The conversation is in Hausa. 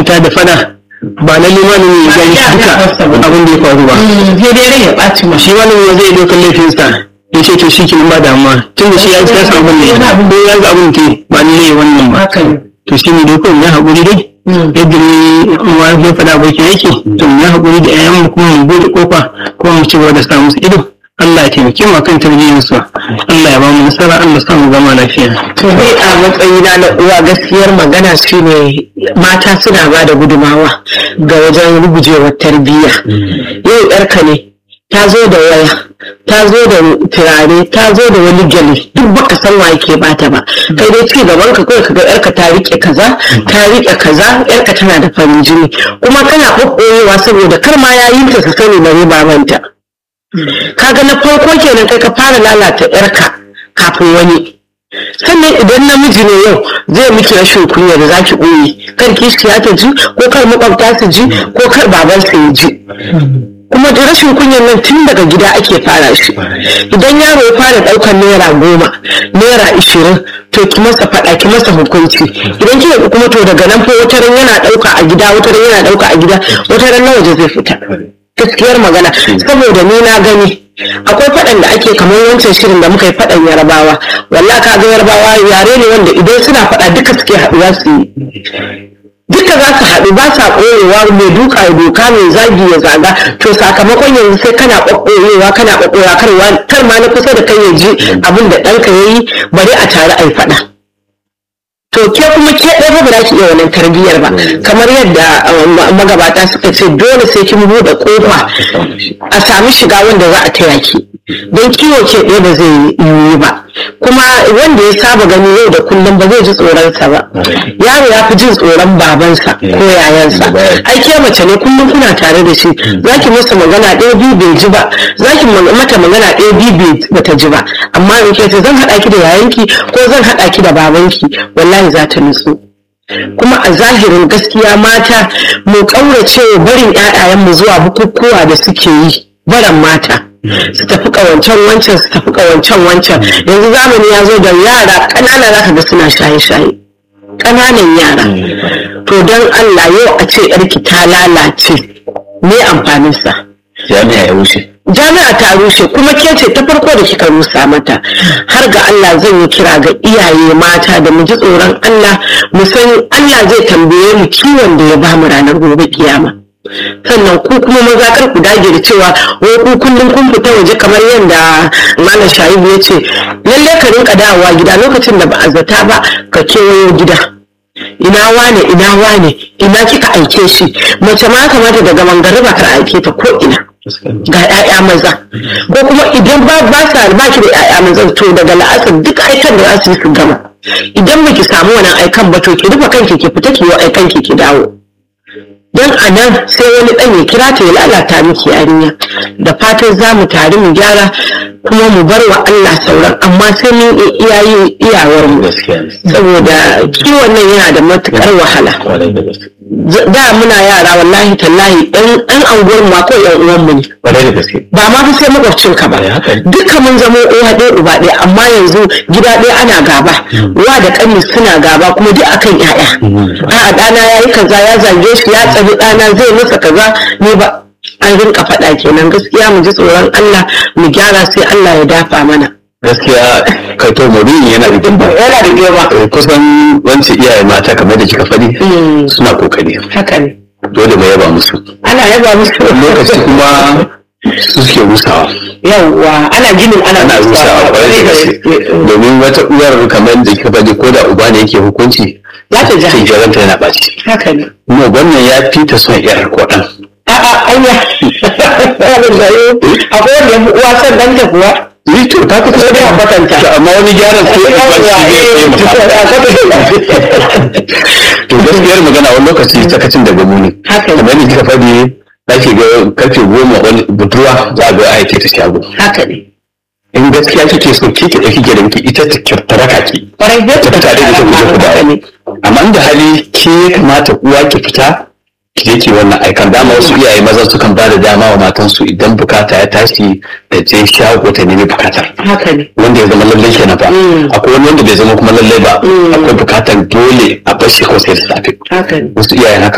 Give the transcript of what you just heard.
ta da fada ba lalle malami ya gani duka abin da ya faru ba sai dai rai ya ɓaci ma shi malami ya zai ɗaukar laifinsa ya ce to shi ke ba damuwa tun da shi ya ya samu ne ko ya ga abin ke ba ni ne wannan ba haka ne to shi ne dai kawai ya haƙuri dai yadda ne uwa ya faɗa abokin yake to mu ya haƙuri da 'ya'yan mu kuma mu bude kofa kuma mu ci gaba da sa musu ido Allah ya taimake mu kan tarbiyyar su Allah ya ba mu nasara Allah ya sa mu zama lafiya to dai a matsayina na uwa gaskiyar magana shine mata suna ba da gudumawa ga wajen rugujewar tarbiyya yau yarka ne ta zo da waya ta zo da turare ta zo da wani gyale duk baka san wa yake bata ba kai dai ci gaban ka kawai kaga yarka ta rike kaza ta rike kaza yarka tana da farin jini kuma kana kokkoyewa saboda kar ma yayin ta su sani bare babanta kaga na farko kenan kai ka fara lalata yarka kafin wani sannan idan namiji ne yau zai miki rashin kunya da zaki ɓoye kar kishiya ta ji ko kar makwabta su ji ko kar babansa ya ji kuma da rashin kunyan nan tun daga gida ake fara shi idan yaro ya fara ɗaukar naira goma naira ishirin to ki masa faɗa ki masa hukunci idan kika kuma to daga nan fa wata ran yana ɗauka a gida wata ran yana ɗauka a gida wata ran na waje zai fita gaskiyar magana saboda ni na gani akwai faɗan da ake kamar wancan shirin da muka yi faɗan yarabawa walla ka ga yarabawa yare ne wanda idan suna faɗa duka suke haɗuwa su yi duka za su haɗu ba sa ɓoyewa mai duka ya doka mai zagi ya zaga to sakamakon yanzu sai kana ɓaɓɓoyewa kana ɓaɓɓoyewa kar ma na kusa da kai ya ji abin da ɗanka ya yi bari a tare a yi faɗa to ke kuma ke ɗaya ba za ki iya wannan tarbiyyar ba kamar yadda magabata suka ce dole sai kin buɗe ƙofa a sami shiga wanda za a taya ki don kiwo ke ɗaya ba zai yi ba kuma wanda ya saba gani yau da kullum ba zai ji tsoronsa ba yaro ya fi jin tsoron babansa ko yayansa ai ke mace ne kullum kuna tare da shi za ki masa magana ɗaya biyu bai ji ba za ki mata magana ɗaya biyu bai ta ji ba amma in ke ce zan haɗa ki da yayanki ko zan haɗa ki da babanki wallahi za ta nutsu kuma a zahirin gaskiya mata mu ƙaurace barin 'ya'yayenmu zuwa bukukuwa da suke yi baran mata su tafi kawancan wancan su tafi kawancan wancan yanzu zamani ya zo da yara ƙanana za ka ga suna shaye-shaye ƙananan yara to don Allah yau a ce yarki ta lalace me amfaninsa jami'a ya wuce jami'a ta rushe kuma ke ce ta farko da kika rusa mata har ga Allah zan yi kira ga iyaye mata da mu ji tsoron Allah mu san Allah zai tambaye mu kiwon da ya bamu ranar gobe kiyama sannan ku kuma maza kar ku dage da cewa wai ku kullum kun fita waje kamar yadda malam shaibu ya ce lalle ka rinka dawowa gida lokacin da ba a zata ba ka kewayo gida ina wane ina wane ina kika aike shi mace ma kamata daga mangariba ka aike ta ko ina ga 'ya'ya maza ko kuma idan ba ba sa ba ki da 'ya'ya maza to daga la'asar duk aikan da za su yi su gama idan baki samu wannan aikan ba to ki rufe kanki ki fita ki yi aikan ki ki dawo don a nan sai wani ɗan ya kira ta ya lalata miki yarinya da fatan za mu tare mu gyara kuma mu bar wa Allah sauran amma sai mun iya yin iyawar mu saboda kiwon nan yana da matukar wahala da muna yara wallahi tallahi ɗan ɗan anguwar mu ko yan uwan mu ne ba ma fi sai makwabcin ka ba duka mun zama uwa ɗaya uba ɗaya amma yanzu gida ɗaya ana gaba uwa da ƙani suna gaba kuma duk akan ƴaƴa a'a ɗana ya yi kaza ya zage shi ya tsani ɗana zai masa kaza ne ba an rinka faɗa kenan gaskiya mu ji tsoron Allah mu gyara sai Allah ya dafa mana gaskiya kai to maudu'in yana da girma yana da girma kusan wance iyaye mata kamar da kika faɗi suna kokari haka ne dole mu yaba musu ana yaba musu lokaci kuma su suke rusawa yawwa ana ginin ana ana rusawa kwarai da gaske domin wata uwar kamar da kika faɗi ko da uba ne yake hukunci za ta ji sai jaranta yana ɓaci haka ne kuma wannan ya fi ta son yar ko ɗan a'a anya akwai wanda ya fi uwa son ɗanta kuwa ni to ta kusa sai dai a kwatanta amma wani gyaran sai ya ba shi to gaskiyar magana wani lokaci sakacin daga muni Haka ne. kamar yadda kika faɗi ake ga karfe goma wani budurwa za a ga aike ta shago haka ne in gaskiya kike so ki ki dauki gidan ki ita ta kirtaraka ki kwarai da ta fita da ita ku je ku dawo amma inda hali ke ya kamata uwa ki fita ki je ki wannan aikan dama wasu iyaye maza sukan ba da dama wa matansu idan bukata ya tashi da je shago ta nemi bukatar haka ne wanda ya zama lallai kenan ba akwai wani wanda bai zama kuma lallai ba akwai bukatar dole a bashi ko sai da safe haka ne wasu iyayen haka